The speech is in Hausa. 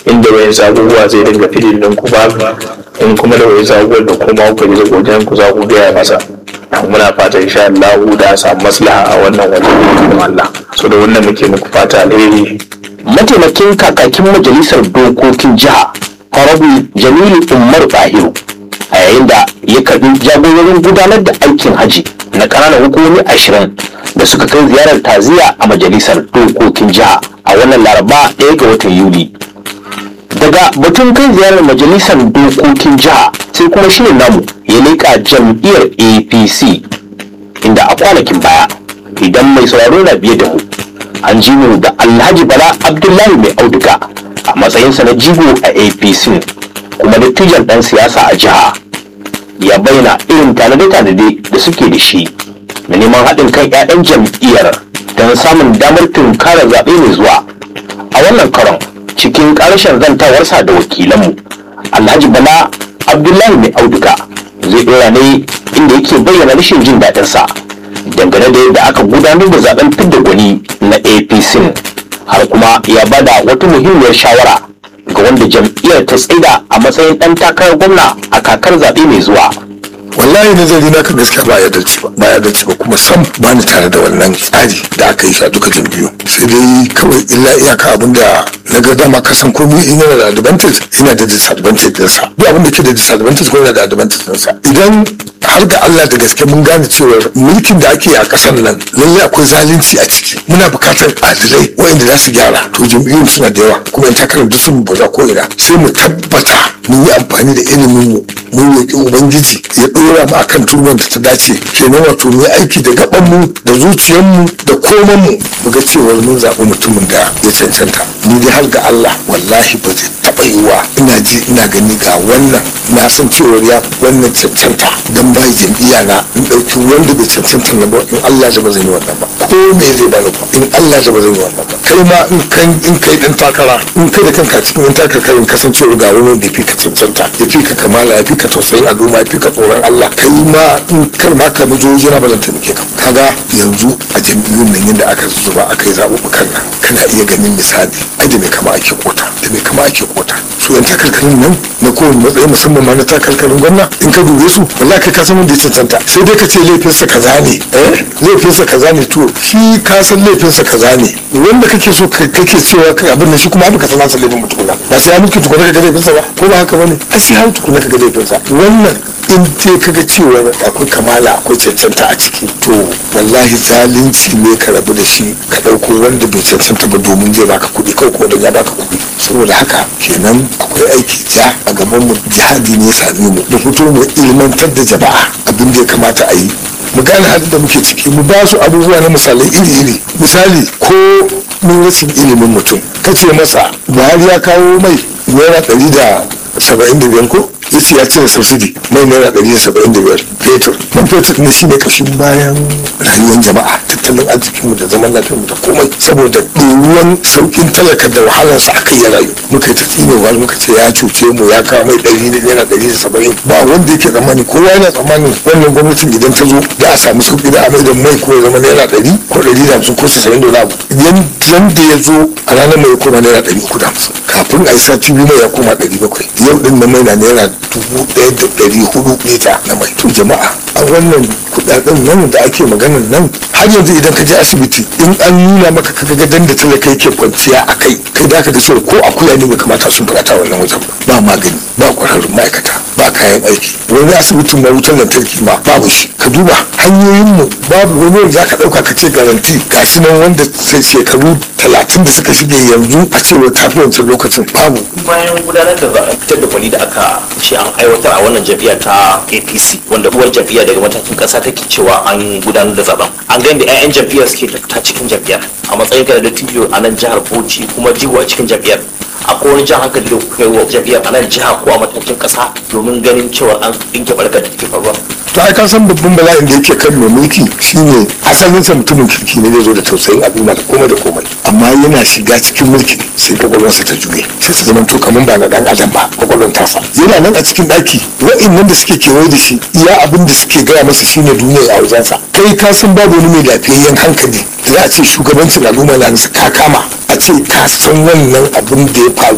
inda wayan abubuwa zai dinga fidin din ku ba in kuma da wayan abubuwan da kuma ku ji wajen ku za ku gaya masa muna fata insha Allah da a samu maslaha a wannan wajen Allah so da wannan muke muku fata alheri mataimakin kakakin majalisar dokokin jiha Honorable Jamilu Umar Bahiru a yayin da ya karbi jagororin gudanar da aikin haji na ƙananan hukumomi ashirin da suka kai ziyarar taziya a majalisar dokokin jiha a wannan laraba ɗaya ga watan yuli daga batun kai ziyarar majalisar dokokin jiha sai kuma shirin namu ya leƙa jam'iyyar apc inda a kwanakin baya idan mai sauraro na biye da mu an ji mu da alhaji bala abdullahi mai auduga a matsayinsa na jigo a apc kuma dattijan ɗan siyasa a jiha ya bayyana irin tanade-tanade da suke da shi da neman haɗin kan 'ya'yan jam'iyyar don samun damar tunkara zaɓe mai zuwa a wannan karon cikin ƙarshen zantawarsa da wakilanmu alhaji bala abdullahi mai auduga zai ɗora ne inda yake bayyana rashin jin daɗinsa dangane da yadda aka gudanar da zaben fidda gwani na apc har kuma ya bada wata muhimmiyar shawara ga wanda jam'iyyar ta tsaida a matsayin ɗan takarar gwamna a kakar zaɓe mai zuwa wallahi nazari na kan gaskiya ba ya dace ba ba ya dace ba kuma sam ba ni tare da wannan tsari da aka yi shi a duka jam'iyyu sai dai kawai illa iyaka abin da na ga dama ka san komai in yana da advantage yana da disadvantage ɗinsa duk abin da ke da disadvantage ko yana da advantage ɗinsa idan har ga Allah da gaske mun gane cewa mulkin da ake a ƙasar nan lallai akwai zalunci a ciki muna buƙatar adilai waɗanda za su gyara to jam'iyyun suna da yawa kuma in takarar duk sun baza ko ina sai mu tabbata mun yi amfani da ilimin mu mun roƙi ubangiji ya ɗora mu akan turban da ta dace kenan wato mu yi aiki da gaban mu da zuciyar mu da koman mu mu ga cewa mun zaɓi mutumin da ya cancanta ni dai har ga Allah wallahi ba zai taɓa yiwa ina ji ina gani ga wannan na san cewa ya wannan cancanta dan bai jam'iyya na in ɗauki wanda bai cancanta na ba in Allah ya ba zan yi wannan ba ko me zai bani ba in Allah ya ba zan yi wannan ba kai ma in kan in kai dan takara in kai da kanka cikin yan takarkarin kasancewa ga wani da fi ka cancanta ya fi ka kamala ya fi ka tausayin al'umma ya fi ka tsoron Allah kai ma in kar ma ka bijo jira ba zan taimake ka kaga yanzu a jam'iyyun nan yadda aka zuba aka yi zaɓuɓɓukan nan kana iya ganin misali ai da mai kama ake kota da mai kama ake kota su yan takarkarin nan na kowane matsayi musamman ma na takarkarin gwamna in ka dube su wallahi kai ka san wanda ya cancanta sai dai ka ce laifinsa kaza ne eh laifinsa kaza ne to shi ka san laifinsa kaza ne wanda kake so kake cewa kai abin da shi kuma baka san nasa laifin mutukuna ba sai ya muke tukuna ka ga laifinsa ba ko ba haka bane ai sai har tukuna ka ga laifinsa wannan in dai kaga cewa akwai kamala akwai cancanta a ciki to wallahi zalunci ne ka rabu da shi ka ɗauko wanda bai cancanta ba domin zai baka kuɗi kawai kuma don ya baka kuɗi saboda haka kenan akwai aiki ja a gaban mu jihadi ne ya same mu da fito mu ilmantar da jama'a abin da ya kamata a yi mu gane halin da muke ciki mu ba su abubuwa na misalai iri-iri misali ko mun rashin ilimin mutum kace masa buhari ya kawo mai naira ɗari da saba'in da biyar ko yace ya cire subsidy mai naira ɗari da saba'in da biyar fetur man fetur ne shine kashin bayan rayuwar jama'a tattalin arzikinmu da zaman lafiyarmu da komai saboda ɗoruwan sauƙin talaka da wahalarsa aka yi rayu muka yi ta tsinewa muka ce ya cuce mu ya kawo mai ɗari da naira ɗari da saba'in ba wanda yake tsammani kowa yana tsammanin wannan gwamnatin idan ta zo da a samu sauƙi da a mai da mai ko ya zama naira ɗari ko ɗari da hamsin ko casa'in da wani abu idan da ya zo a ranar mai ya koma naira ɗari uku da hamsin kafin a yi sati biyu mai ya koma ɗari bakwai yau ɗin na mai na naira dubu ɗaya da ɗari hudu lita na mai to jama'a a wannan kuɗaɗen nan da ake maganan nan har yanzu idan ka je asibiti in an nuna maka kaga gadon da talaka yake kwanciya a kai kai da ka ga cewa ko akuya ne bai kamata sun fada wannan wajen ba magani ba ƙwararrun ma'aikata ba kayan aiki wani asibitin ma wutar lantarki ma babu shi ka duba hanyoyin mu babu wani wanda zaka ɗauka ka ce garanti gashi nan wanda sai shekaru talatin da suka shige yanzu a cewa tafi wancan lokacin babu bayan gudanar da zaben fitar da gwani da aka ce an aiwatar a wannan jam'iyya ta apc wanda uwar jam'iyya daga matakin kasa take cewa an gudanar da zaben an gani da 'ya'yan jam'iyyar suke ta cikin jam'iyyar a matsayin ka da tijo a nan jihar bauchi kuma jigo a cikin jam'iyyar akwai wani jan hankali da kuka yi wa jam'iyyar a nan jiha ko a matakin kasa domin ganin cewa an dinke barkar da take faruwa to ai ka san babban bala'in da yake kan mai mulki shine asalin sa mutumin kirki ne zai zo da tausayin al'umma da komai da komai amma yana shiga cikin mulki sai kwakwalwarsa ta juye sai ta zama to kamar ba na dan adam ba kwakwalwar tasa yana nan a cikin daki wa'annan da suke kewaye da shi iya abin da suke gaya masa shine duniya a wajensa kai ka san babu wani mai lafiyayyen hankali da za a ce shugabancin al'umma na ka kama a ce ka san wannan abin da ya faru